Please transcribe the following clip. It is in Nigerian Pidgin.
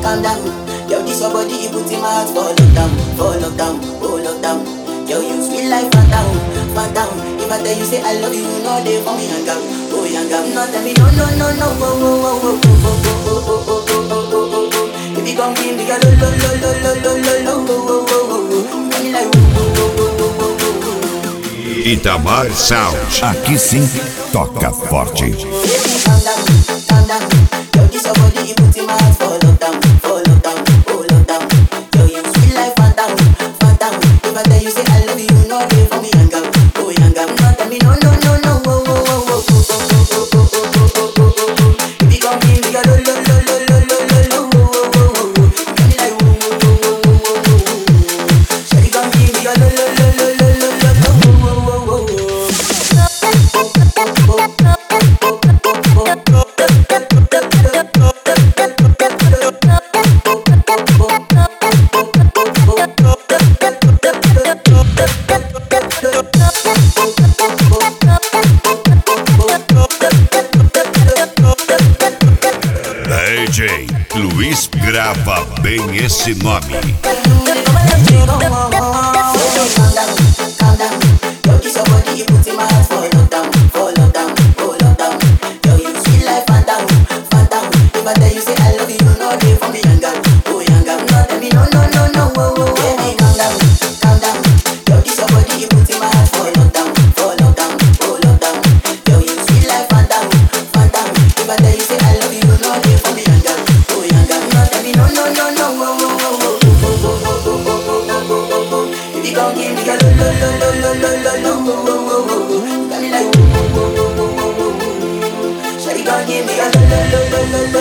calm down. Yo, this your body, it puts in my heart for lockdown, for lockdown, oh lockdown. Yo, you sweet life, phantom, phantom. If I tell you say I love you, you know they for me hang out, oh hang out. No tell me no, no, no, no, oh, oh, oh, oh, oh, oh, oh, oh, oh, oh, oh, oh, oh. If you come give me a lo, lo, lo, lo, lo, lo, lo, lo, oh, oh, oh, oh, oh. You got me like, oh, oh, oh, oh, oh, oh, oh. Itamar Sound. Aqui sim, toca forte. Baby, calm down, calm down. Yo, this your body, it puts in my heart for lockdown, for lockdown, oh lockdown. Yo, you sweet life, phantom, phantom. If I tell you say I love you, you know they for me hang out, oh hang out. No tell me no, no, no, no, oh, oh, oh, oh, oh, oh, oh, oh, oh, oh, oh, oh, oh, oh. If you come give me a lo, lo, lo, lo, lo, lo, lo, lo, oh, oh, oh, oh, oh. You got me like, oh, oh, oh, oh, oh, oh, oh, oh. Shawty, come give me a lo, lo, lo, lo, lo, lo, lo, lo, oh, oh, oh, oh, oh. DJ Luiz grava bem esse nome. No, no, no, no, oh, oh, oh, oh. If you gon' give me a lo lo lo lo lo lo lo lo wo wo wo wo wo, you got me like wo wo wo wo wo wo wo. Shawty gon' give me a lo lo lo lo lo lo